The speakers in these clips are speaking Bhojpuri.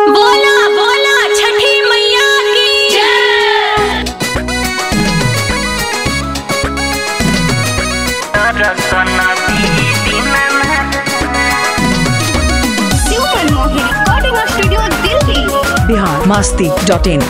बोला बोला छठी मैया की जय Super Mohi Recording Studio Delhi. Bihar Masti dot in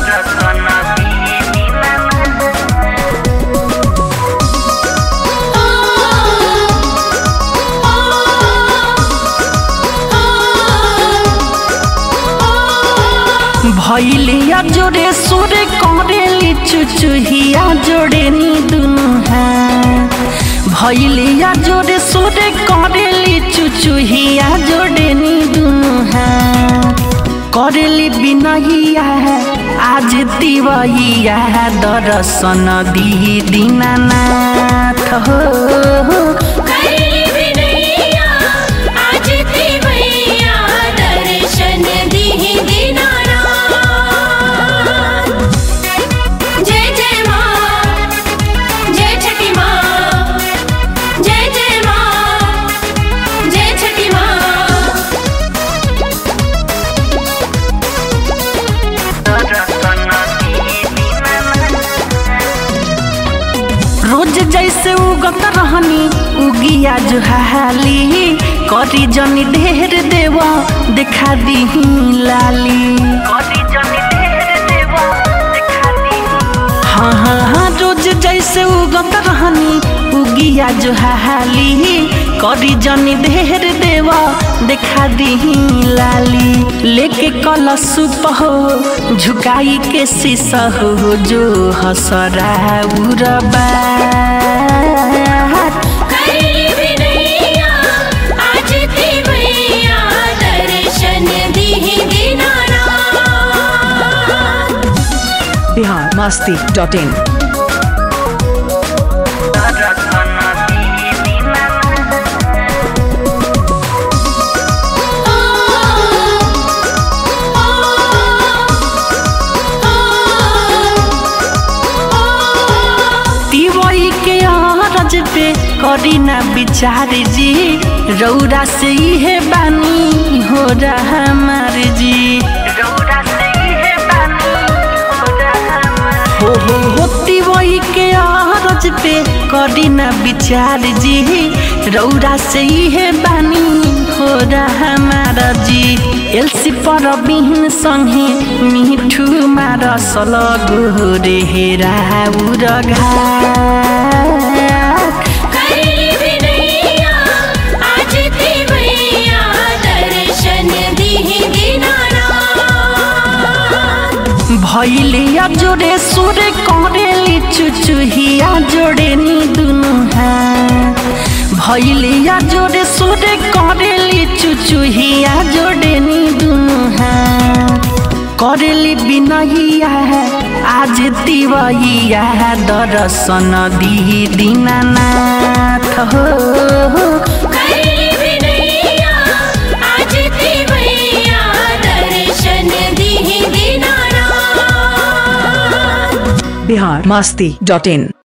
भैलिया जोड़े सोरे करेली चुचुहिया जोड़े नी दुनु है भैलिया जोड़े सोरे करेली चुचुहिया जोड़े नी दुनु है करेली बिनहिया है आज तिवहिया है दर्शन दी दीनानाथ हो करेली बिनैया आज ती मैया दर्शन दीहि दीनानाथ जय जय माँ जय छठी माँ जय जय माँ जय छठी माँ रोज जैसे उगत रहनी उगिया जुहाली करी जनी ढेर देव देखा दी लाली हाँ हाँ हाँ रोज जैसे उगत रहनी उगिया जुहाली करी जनी ढेर देव देखा दी लाली लेके कलश हो झुकाई के शीश हो जो हसरा उरबा करेली बिनैया आज ती मैया दर्शन दीहि दीनानाथ बिहार मास्ती डॉट इन तिवई के अरज पे करी ना विचार जी रौरा से इहे बानी हो रहा हमार जी हो हो हो तिवई के अरज पे करी ना विचार जी रौरा से इहे बानी हो रहा हमार जी एलसी पर बिहीन संगे मिठू मार सलग रे हेरा उरघा करेली बिनैया आज ती मैया दर्शन दीहि दीनानाथ भैलिया जोड़े सोरे करेली चुचुहिया जोड़े नी दुनु है भैलिया जोड़े सोरे करेली चुचुहिया जोड़े नी दुनु है करेली बिनहिया है आज तिवहिया है दर्शन दी दीनानाथ हो करेली बिनैया आज ती मैया दर्शन दीहि दीनानाथ बिहार मास्ती डॉट इन